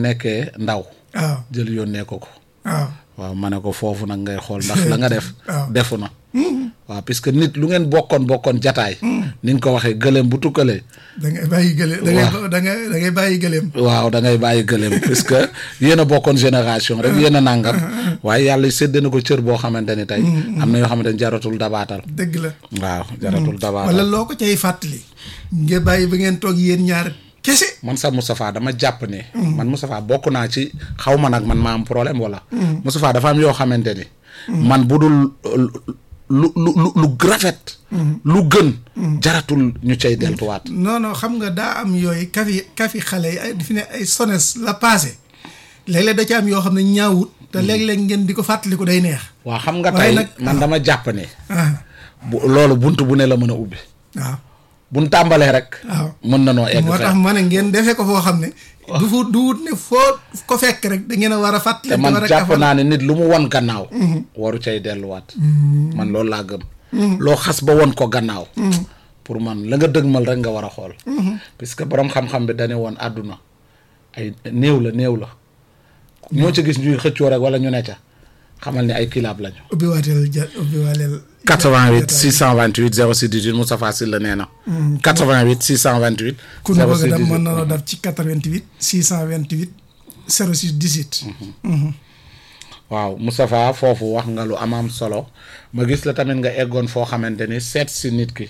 nekkee ndaw waaw jël yónnee ko ko waaw waaw ma ne ko foofu nag ngay xool ndax la nga def waaw. defu na waaw puisque nit lu ngeen bokkoon bokkoon jataay ni nga ko waxee gëléem bu tukkalee da ngay bàyyi gëléem da ngay da ngay da ngay bàyyi gëléem waaw da ngay bàyyi gëléem puisque yéen a bokkoon génération rek yéen a nàngam waaye yàlla sédd na ko cër boo xamante ni tey am na yoo xamante ni jaratul dabaatal dëgg la waaw jaratul dabaatal wala loo ko cay fàttali nga bàyyi ba ngeen toog yéen ñaar kese man sax Moustapha dama jàpp ne man Moustapha bokk naa ci xaw ma nag man maa am problème wala Moustapha dafa am yoo xamante ni man bu dul lu lu lu lu rafet lu gën jaratul ñu cay deltuwaat non non xam nga daa am yooyu kafi kafi xale yi ay fi ne ay sones la passé léeg-léeg da ci am yoo xam ne ñaawut te léeg-léeg ngeen di ko fàttaliku day neex waaw xam nga waaye tey nag- man dama jàpp ne ah bu loolu bunt bu ne la mën a ubbi waaw buñ tàmbalee rek waaw mën na noo egg moo tax fenn ma ne ngeen defee ko foo xam ne du fu du wut ne foo ko fekk rek da ngeen a war a fàttali te man war a jàpp kafal. naa ne nit lu mu won gannaaw waru cay delluwaat man loolu laa gëm loo xas ba won ko gannaaw pour man la nga dëgmal rek nga war a xool puisque borom xam-xam bi dañu woon àdduna ay néew la néew la ñoo ci gis ñuy xëccoo rek wala ñu ne ca xamal ni ay kilaab lañu ubbi waateel ja ubbi waateel 88 628 06 18 Moustapha Sylla nee na 88 628 ku nu bëgg a 06 dem mën 18 na la def ci 88 628 06 18 waaw Moustapha foofu wax nga lu amaam solo ma gis la tamit nga eggoon foo xamante ni seet si nit ki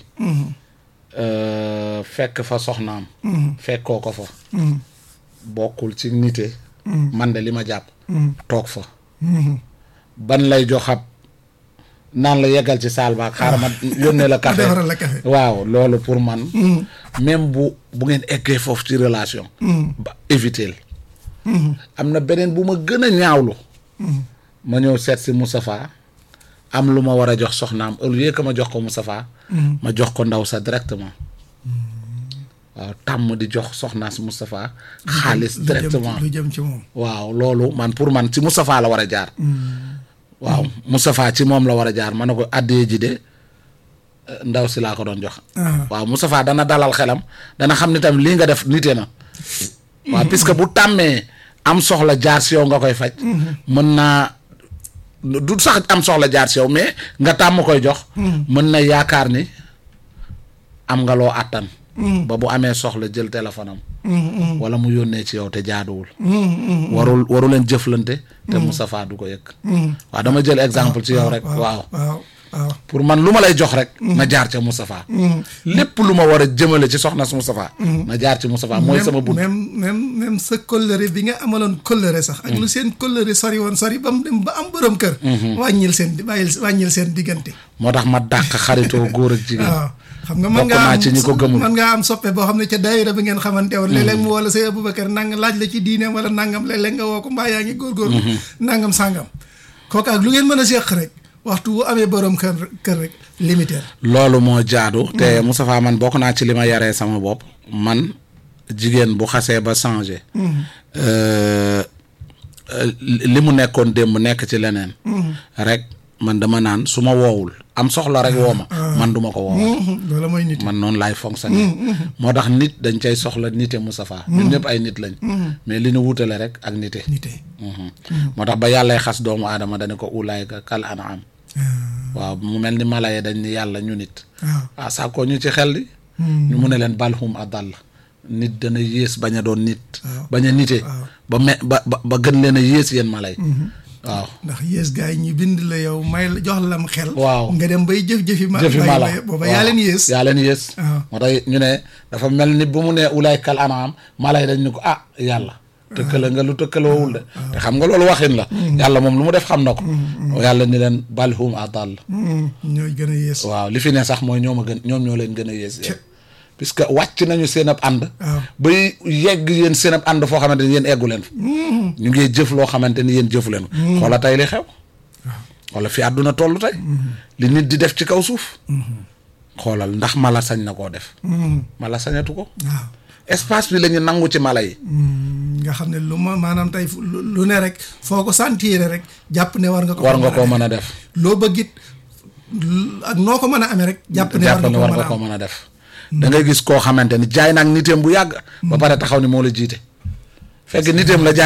euh, fekk fa soxnaam fekkoo ko fa bokkul ci nite man de li ma jàpp toog fa ban lay joxab naan la yeggal ci saal baak xaaral ma yónnee la café defaral la café. waaw loolu pour man même bu bu ngeen eggee foofu ci relation ba éviter am na beneen bu ma gën a ñaawlu ma ñëw seet si Moustapha am lu ma war a jox soxnaam au lieu que ma jox ko Moustapha ma jox ko ndaw sa directement waaw tàmm di jox soxnaa si Moustapha xaalis lu jëm directement lu jëm ci moom waaw loolu man pour man ci Moustapha la war a jaar waaw Moustapha ci moom la war a jaar ma ne ko addee ji de euh, ndaw si laa ko doon jox Ah. waaw Moustapha dana dalal xelam dana xam ni tamit lii nga def nite na waaw puisque bu tàmmee am soxla jaar si yow nga koy faj mën naa du sax am soxla jaar si yow mais nga tàmm koy jox mën na yaakaar ni am nga loo àttan ba bu amee soxla jël téléphone am wala mu yónnee ci yow te jaaduwul warul waru leen jëflante te Moustapha du ko yëg waaw dama jël exemple ci yow rek waaw waaw waaw pour man lu ma lay jox rek na jaar ca Moustapha lépp lu ma war a jëmale ci soxna su Moustapha na jaar ci Moustapha mooy sama bunt même même même sa kóllëre bi nga amaloon kóllëre sax ak lu seen kóllëre sori woon sori ba mu dem ba am borom kër wàññil seen bàyyil wàññil seen diggante moo tax ma dàq xaritoo góor ak jigéen waaw xam nga mën bokk ngaa naa am ci ñi ko gëmul. mën ngaa am soppe boo xam ne ca daayira bi ngeen xamante woon léeg-léeg mu wala say Aboubacar nangam laaj la ci diine wala nangam léeg-léeg nga woo ko mbaa yaa ngi góorgóorlu nangam sàngam kooku ak lu ngeen mën a seq rek waxtu bu amee borom kër kër rek limité loolu moo jaadu te Moustapha man bokk naa ci li ma yaree sama bopp man jigéen bu xasee ba changé euh, euh, li mu nekkoon démb nekk ci leneen rek man dama naan su ma woowul am soxla rek woo ma man duma ko woo loolu mooy nit man noonu laay fonctionner moo tax nit dañ cay soxla nite Moustapha ñun ñëpp ay nit lañ mais li ñu wutale rek ak nite nite Mhm. moo tax ba yàllay xas doomu aadama dana ko ulaayka kal an'am waaw mu mel ni mala yi dañ ni yàlla ñu nit waaw ah sàkkoo ñu ci xel di ñu mu ne leen balhum adall nit dana yées bañ a doon nit bañ a nite ba me ba ba ba gën leen a yées yéen mala yi waaw ndax yées gars yi ñu bind la yow may la jox la am xel Waaw. nga dem bay jëf-jëfi ma jëfi bay- mala bay- booba waaw. yaa leen yées yaa leen yées waaw. moo tax ñu ne dafa mel ni bu mu ne ulaay kal an'am mala yi dañ ni ko ah yàlla tëkkale nga lu tëkkaloowul de te xam nga loolu waxin la yàlla moom lu mu def xam na ko yàlla ni leen balhum adall Hmm, ñooy gën a yées waaw li fi ne sax mooy ñoom a gën ñoom ñoo leen gën a yées yéen puisque wàcc nañu seen ab ànd waaw. bay yegg yéen seen ab ànd foo xamante ni yéen eggu leen fa ñu ngi jëf loo xamante ni yéen jëfu leen ko xoola tey li xew xoola fi àdduna toll tey li nit di def ci kaw suuf xoolal ndax mala sañ na koo def mala sañatu ko waaw espace bi la ñu nangu ci mala yi Hmm, nga xam ne lu ma maanaam tey fu- lu lu ne rek foo ko sentir rek jàpp ne war nga ko war fa nga mën a koo def. mën a def loo bëgg it lu- ak noo ko mën a amee rek jàpp ne war jàpp nga ne ko war mën nga a koo am mën a def da ngay gis koo xamante ni jaay naag niteem bu yàgg ba pare taxaw ni moo la jiite fekk niteem la jaay